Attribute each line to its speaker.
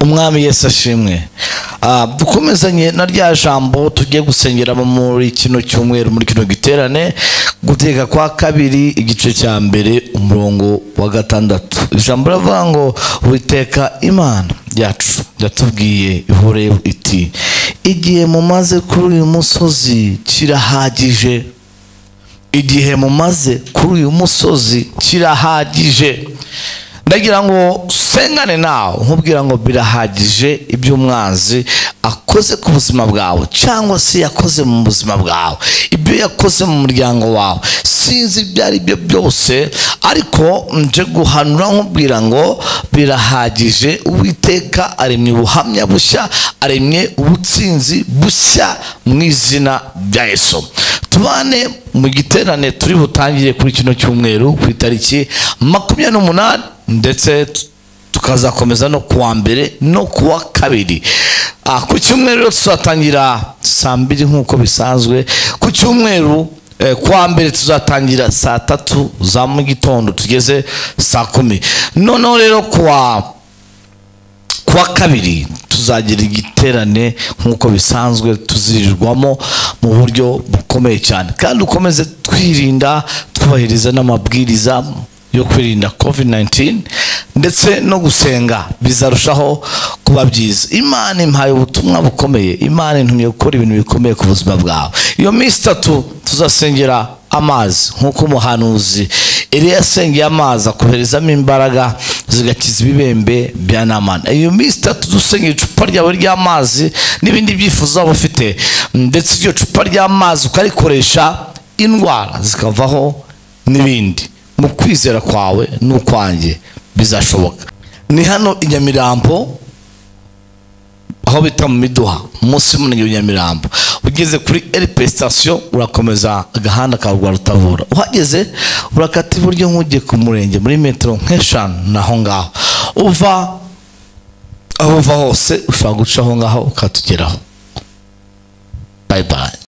Speaker 1: umwami yesu ashimwe Ah, dukomezanye na rya jambo tujye gusengera muri kino cyumweru muri kino giterane guteka kwa kabiri igice cya mbere umurongo wa gatandatu ijambo riravuga ngo witeka imana yacu yatubwiye ihoreho iti igihe mumaze kuri uyu musozi kirahagije igihe mumaze kuri uyu musozi kirahagije ndagira ngo sengane nawe nkubwira ngo birahagije ibyo umwanzi akoze ku buzima bwawe cyangwa se yakoze mu buzima bwawe ibyo yakoze mu muryango wawe sinzi ibyo ari byo byose ariko nje guhanura nkubwira ngo birahagije uwiteka aremye ubuhamya bushya aremye ubutsinzi bushya mu izina rya yesu tubane mu giterane turi butangire kuri kino cyumweru ku itariki makumyabiri n'umunani ndetse t- tukazakomeza no kuwa mbere no kuwa kabiri Ah, ku cyumweru rero tuzatangira saa mbiri nk'uko bisanzwe ku cyumweru eh, kuwa mbere tuzatangira saa tatu za mu gitondo tugeze saa kumi noneho rero kuwa kuwa kabiri tuzagira igiterane nk'uko bisanzwe tuzirirwamo mu buryo bukomeye cyane kandi ukomeze twirinda twubahiriza n'amabwiriza yo kwirinda covid 19 ndetse no gusenga bizarushaho kuba byiza imana impaye ubutumwa bukomeye imana intumye gukora ibintu bikomeye ku buzima bwawe iyo minsi itatu tuzasengera amazi nk'uko umuhanuzi Eliya yasengeye amazi akoherezamo imbaraga zigakiza ibibembe bya namana iyo minsi itatu dusengera icupa ryawe ry'amazi n'ibindi byifuzo waba ufite ndetse iryo cupa ry'amazi ukarikoresha indwara zikavaho n'ibindi mu kwizera kwawe n'ukwanjye bizashoboka ni hano i nyamirambo aho bita mu miduha munsi y'umunaniro wa nyamirambo ugeze kuri rp sitasiyo urakomeza agahanda ka rwa rutavura uhageze urakata iburyo nk'ugiye ku murenge muri metero nk'eshanu naho ngaho uva aho uva hose ushobora guca aho ngaho ukatugeraho bayi bayi